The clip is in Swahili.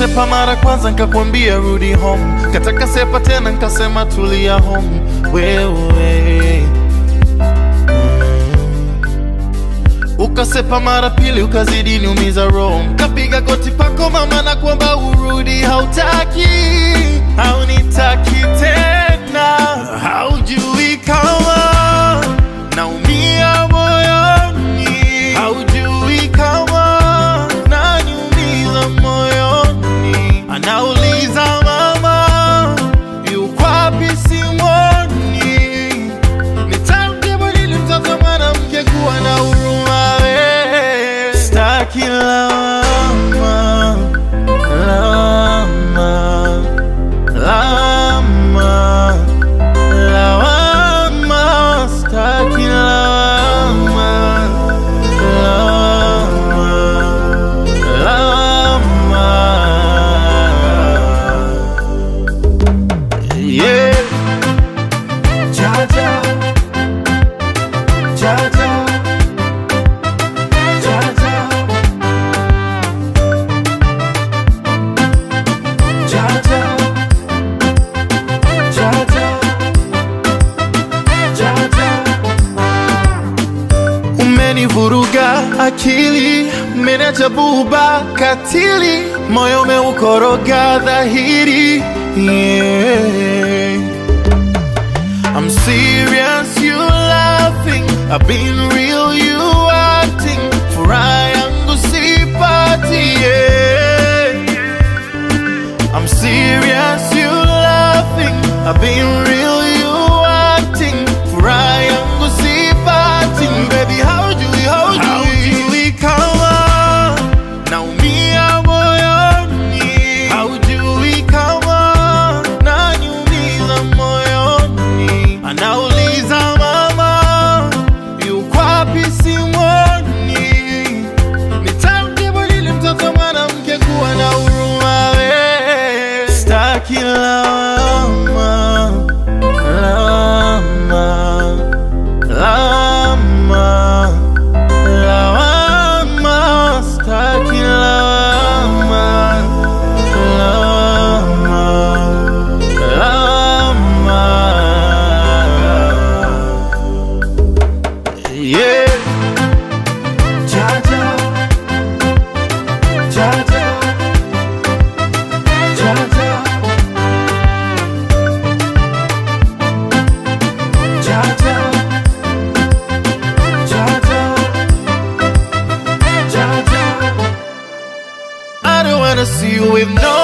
Ukasepa mara kwanza nkakwambia rudi home, kataka sepa tena nkasema tulia home. Wewe Ukasepa mara pili ukazidi niumiza roho, kapiga goti pako mama na kuomba urudi, hautaki haunitaki tena, haujui kama naumia moyoni, haujui kama naniumiza moyoni, anauliza mama yuko wapi simwoni Nitamjibu nini mtoto mwanamke kuwa na huruma we Staki lawama, lawama, lawama, lawama Staki lawama, lawama, lawama Yeah Jaja, Jaja, Jaja, Jaja, Jaja, Jaja. Umenivuruga akili, umeniacha buba katili, moyo umeukoroga dhahiri yeah. I'm serious, you laughing. I've been real, you acting. Furaha yangu sipati, yeah. I'm serious, you laughing. I've been real, you acting. Furaha yangu sipati, baby. How do we, how do we kama naumia moyoni? How do we kama naniumiza moyoni? Anauliza mama yuko wapi simwoni? Nitamjibu nini mtoto mwanamke kuwa na huruma we? Staki lawama, lawama, lawama, lawama. Staki lawama, lawama, lawama. Yeah. Jaja, Jaja, Jaja, Jaja, Jaja, Jaja. I don't wanna see you with no